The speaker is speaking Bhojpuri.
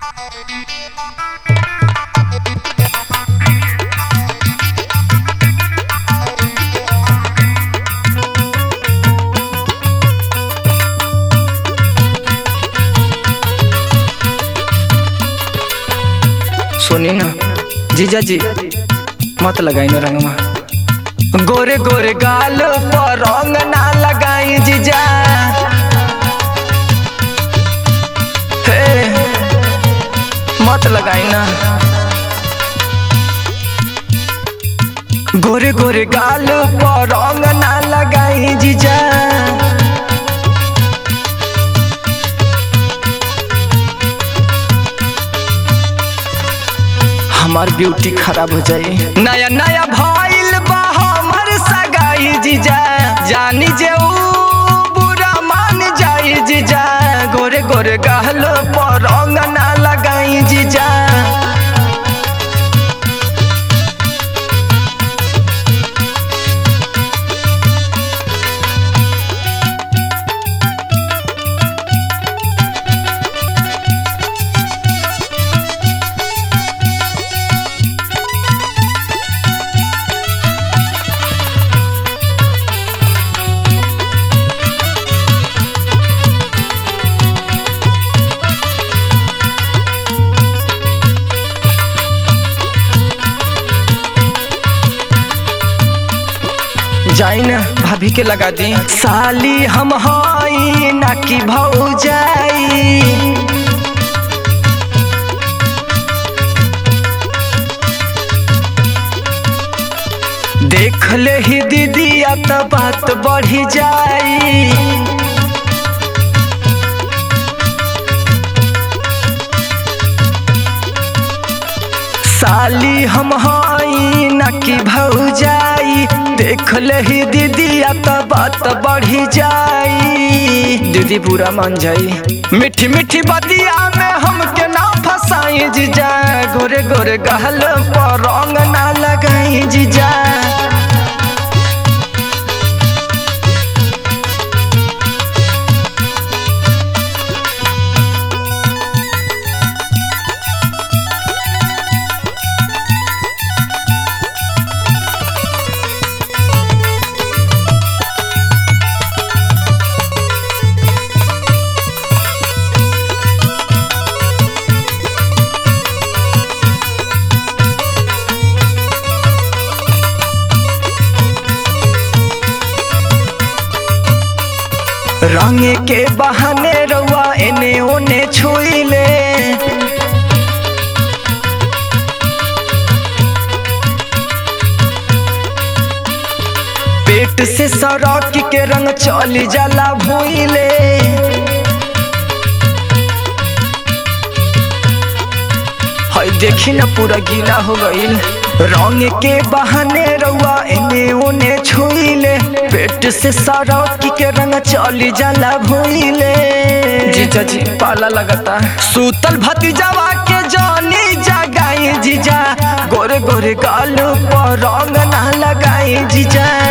सुनी ना जीजा जी मत लगाई ना रंगवा गोरे गोरे गाल पर रंग ना लगाई जीजा हे मत लगाई ना गोरे गोरे गाल पर रंग ना लगाई जीजा हमार ब्यूटी खराब हो जाई नया नया भइल बा हमर सगाई जीजा जानी जे ऊ बुरा मान जाई जीजा गोरे गोरे गहल पर रंग ना लगाई जीजा जाई ना भाभी के लगा दी साली हम हई ना कि भौजाई देख ले ही दीदिया तो बात बढ़ी जाई साली हम हई ना कि भौजाई देख ले ही दीदिया तो बात बढ़ी जाई दीदी पूरा मान जाई मीठी मीठी बतिया में हमके ना फसाई जीजा गोरे गोरे गहल पर रंग ना लगाई जीजा रंगे के बहाने रउआ एने ओने छुइले पेट से सड़क के रंग चली जाला भूइले हई देखी ना पूरा गीला हो गईल रंग के बहाने रउआ एने ओने छुइले पेट से सड़क के रंग चली जाला भूइले जीजा जी पाला लगता सूतल भतीजावा के जानी जगाई जीजा गोरे गोरे गाल पर रंग ना लगाई जीजा